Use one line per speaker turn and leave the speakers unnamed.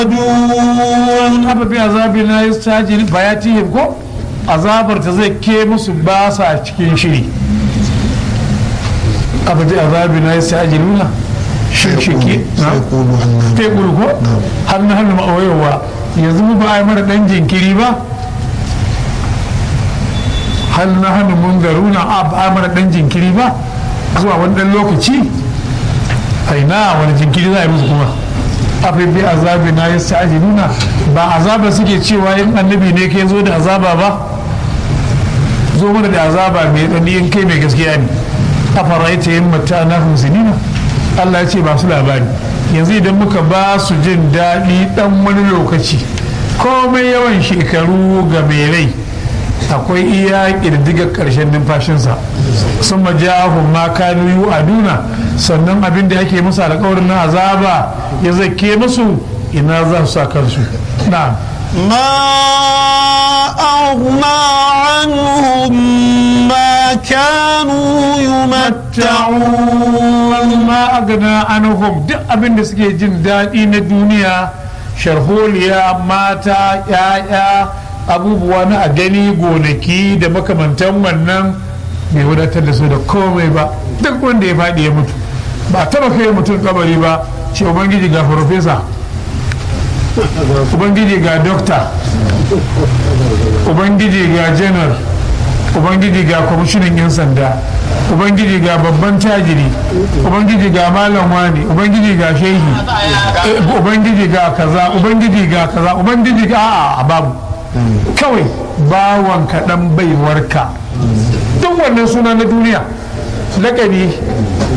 dun
haka bi azabi na yi sajin bayatihim ko azabar ta zai ke musu ba sa cikin shiri abu da azabi na yi sajin nuna shirshiki
sai kulu hannu
te ko hannu hannu ma'awayowa yanzu mu ba a yi mana dan jinkiri ba hannu hannu mun garuna a ba a yi mana dan jinkiri ba zuwa wani dan lokaci aina wani jinkiri za a yi musu kuma afi bi azabi na ya nuna ba azaba suke cewa in annabi ne ke zo da azaba ba zo mana da azaba mai ɗani in kai mai gaskiya ne a faraita yin mata na hunzinina Allah ya ce ba su labari yanzu idan muka ba su jin daɗi ɗan wani lokaci komai yawan shekaru ga mai rai akwai iya ƙirdigar ƙarshen numfashinsa sun majahun ma kanu yu aduna sannan abin da ake musu alƙawarin na azaba ya zake musu ina za su sa kansu na
ما أغنى عنهم ما كانوا يمتعون
ma agana anhum duk abin da suke jin daɗi na duniya sharholiya mata ya'ya abubuwa na a gani gonaki da makamantan wannan bai wadatar da su da komai ba duk wanda ya faɗi ya mutu ba taba kai mutum kabari ba ce ubangiji ga farfesa ubangiji ga dokta ubangiji ga janar ubangiji ga kwamishinan 'yan sanda ubangiji ga babban tajiri ubangiji ga malam wani ubangiji ga shehi eh, ubangiji ga kaza ubangiji ga kaza ubangiji ga a'a a babu kawai bawan kaɗan baiwarka duk wannan suna na duniya laƙabi